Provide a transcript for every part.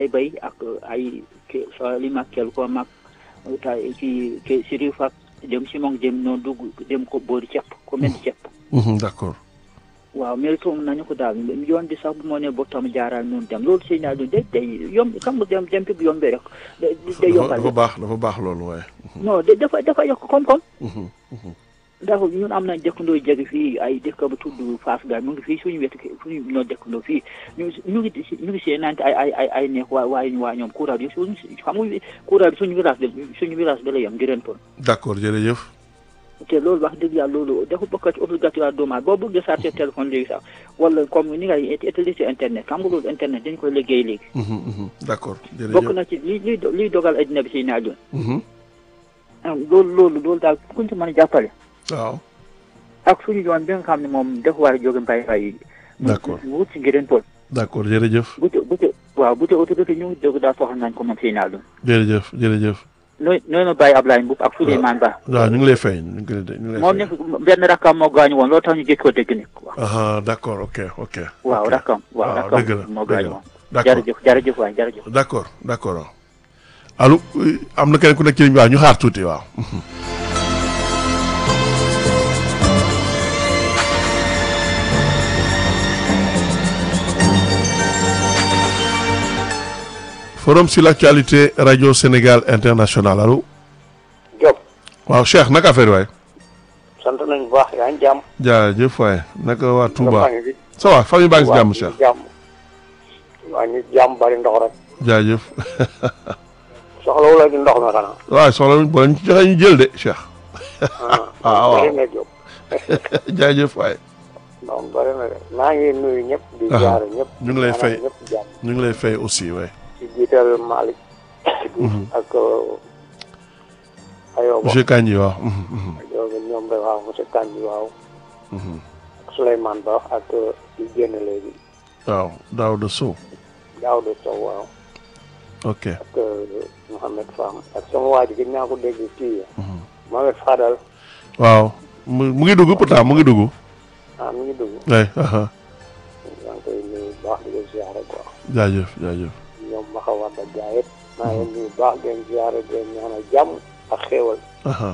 ay bay ak ay ke so li mag kel ko mag ta ci ke siri fak dem si moom dem noonu dugg dem ko boori cepp ko mel cepp d'accord waaw mais toom nañu ko daal yoon bi sax bu moo ne ba tam jaaral noonu dem loolu sëy naa du day day yomb xam nga dem dem bi bu yombee rek day yombal dafa baax dafa baax loolu waaye non da dafa dafa yokk koom-koom ndax ñun am nañ dëkkandoo jege fii ay dëkk bu tudd Fass Gaye mu ngi fii suñu wetu suñu ñoo dëkkandoo fii ñu ñu ngi ñu ngi see nante ay ay ay ay neex waa waaye waa ñoom courant bi suñu xam nga courant bi suñu village bi suñu village bi la yem ngireen pon d'accord jërëjëf te loolu wax dëgg yàlla loolu dafa bokk ci obligatoire doomu boo bëggee charger téléphone léegi sax wala comme ni ngay utiliser internet xam nga loolu internet dañ koy liggéey léegi d'accord jërëjëf bokk na ci li li liy dogal addina bi si naajoon loolu loolu loolu daal kuñ ci mën a jàppale waaw ak suñu yoon bi nga xam ne moom dafa war a jóge mbay mbay yi d'accord wut si ngireen pol d'accord jërëjëf bu te bu te waaw bu te autorité ñu ngi dégg daal soxla nañ ko moom si naajoon jërëjëf jërëjëf nooy nooy ma bàyyi Ablaye Mboup ak Souleymane Ba waaw ñu ngi lay fay ñu ngi lay ñu ngi lay moom nekk benn rakkam moo gaañu woon loolu tax ñu gëj ko dégg ne ah d'accord ok ok waaw rakkam waaw waaw dëgg la rakkam moo dëgg gaañu la woon d'accord jërëjëf jërëjëf waay jërëjëf d'accord d'accord allo am na keneen ku nekk ci ligne bi waaw ñu xaar tuuti waaw forum sur l'actualité radio Sénégal international allo Diop waaw Cheikh naka affaire waay sant nañu bu baax yaa ngi jàmm. jaajëf waay naka waa Touba nga ngi fi. ça va famille baa ngi si jàmm waa Cheikh ñu jàmm. waa ñu jàmm bari ndox rek. jaajëf soxla wu la di ndox mi xanaa. waaw soxla wuñ boo leen ci joxee ñu jël de Cheikh ah waaw. bari na Diop. jaajëf waay ndox mi bari na de maa ngi nuyu ñëpp. di Aha. jaar ñëpp. ñu ngi lay fay. ñëpp jàmm. ñu ngi lay fay aussi waay ci jiital Malick. ak Ayoba. monsieur Kandji waaw mhm, mhm, Ayoba ñoom rek waaw monsieur Kandji waaw. mhm. ak Souleymane Ba ak di génn léegi. waaw Daouda Sow Daouda Sow waaw. ok ak Mouhamed Fam ak sama waa ji gis naa ko dégg kii Mohamed Fadal. waaw mu mu ngi dugg pourtant mu ngi dugg ah mi ngi dugg. waay aha yaa ngi koy nuyu bu baax di ko ziare quoi jaajëf jaajëf ñoom ma xaw a da gaa yëpp maa ngi leen nuyu bu baax di leen ziare di leen ñaanal jàmm ak xéewal aha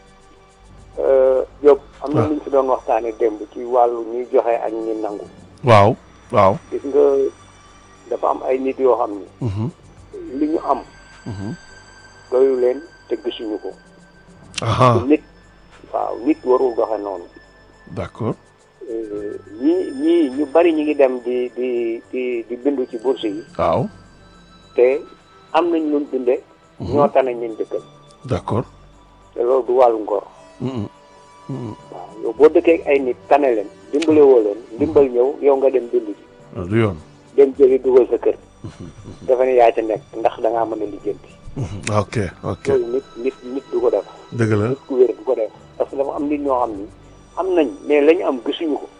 Diop am na waaw. lu ñu fi doon waxtaane démb ci wàllu ñuy joxe ak ñi nangu waaw waaw gis nga dafa am ay nit yoo xam ni mhm, li ñu am mhm. doyu leen te gisuñu ko aha nit waaw nit warul doxe noonu d'accord Euh, ñii ñii ñu bari ñi ngi dem di di di di bindu ci bourse yi waaw te am nañ luñ binde ñoo tane ñun dëkkal d'accord te loolu du wàllu ngor mhm, mhm. waaw yow boo dëkkee ak ay nit tane leen dimbale woo leen dimbal ñëw yow nga dem bind ji Ah, du yoon dem jëli dugal sa kër dafa ne yaa ca nekk ndax da ngaa mën a lijjanti Mhm, ok ok loolu nit nit nit du ko def dëgg la nit ku wér du ko def parce que dafa am nit ñoo xam ni am nañ mais la ñu am gisuñu ko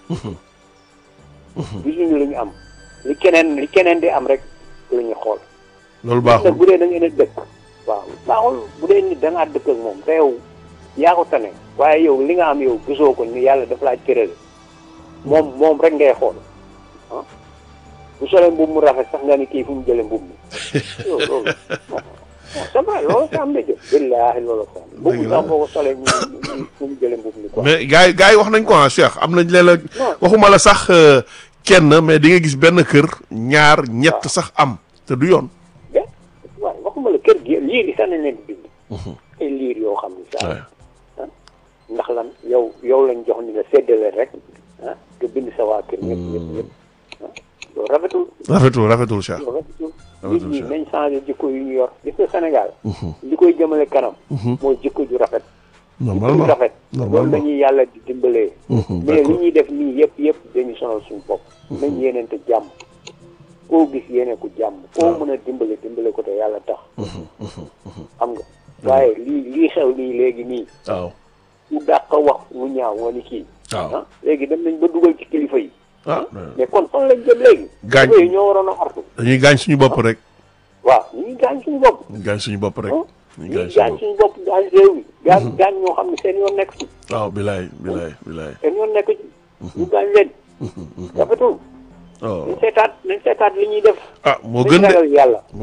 gisuñu la ñu am li keneen li keneen di am rek la ñu xool loolu nag baaxul bu dee da ngeen a dëkk waaw baaxul bu dee nit da ngaa dëkk ak moom te yow yaa ko tane waaye yow li nga am yow gisoo ko ni yàlla daf laa cërale moom moom rek ngay xool ah bu solee mbubb mu rafet sax nga ni kii fu mu jëlee mbubb mi yow loolu non c'est vrai loolu sa am na jëf billaahi loolu sa am mbubb Dëgg la. sax boo ko solee ñu ñu- fu mu jëlee mbubb mi quoi mais gars yi gars yi wax nañ ko ah Cheikh am nañ leen la non waxuma la sax euh, kenn mais di nga gis benn kër ñaar ñett sax am te du yoon de waaw waxuma la kër gi liir yi sax nañ leen di bind ay liir yoo xam ni sax Ouais. ndax lan yow yow lañ jox ni nga séddale rek ah nga bind sa waa kër ñëpp ñëpp ñëpp ah loolu rafetul rafetul rafetul Cheikh loolu rafetul nit Rafetul, ñi Cheikh. nañ changé jikko yu ñu yor gis nga Sénégal li koy jëmale kanam mooy jikko ju rafet jikko ju normalement rafet loolu normalement lañuy yàlla di dimbalee Mhm, mais li d'accord ñuy def nii yëpp yëpp dañu sonal suñu bopp nañ yéeneente jàmm koo gis yéene ko jàmm koo mën a dimbale dimbale ko te yàlla tax xam nga waaye lii lii xew nii léegi nii waaw ku dàq wax lu ñaaw nga ni kii waaw ah léegi dem nañ ba dugal ci kilifa yi ah mais kon fan lañ jëm léegi Gaañ. kilifa yi ñoo waroon a artu dañuy gaañ suñu bopp rek waaw ñu ngi gaañ suñu bopp ñu gaañ suñu bopp rek ah ñu ñu gaañ ngi suñu gaañ bopp suñu bopp gaañ réew mi gaañ gaañ ñoo xam ne seen yoon nekk ci waaw bilaay bilaay bilaay seen yoon nekk ci ñu gaañ leen rafetul oh nañ seetaat nañ seetaat li ñuy def ah moo nañ gën de ragal yàlla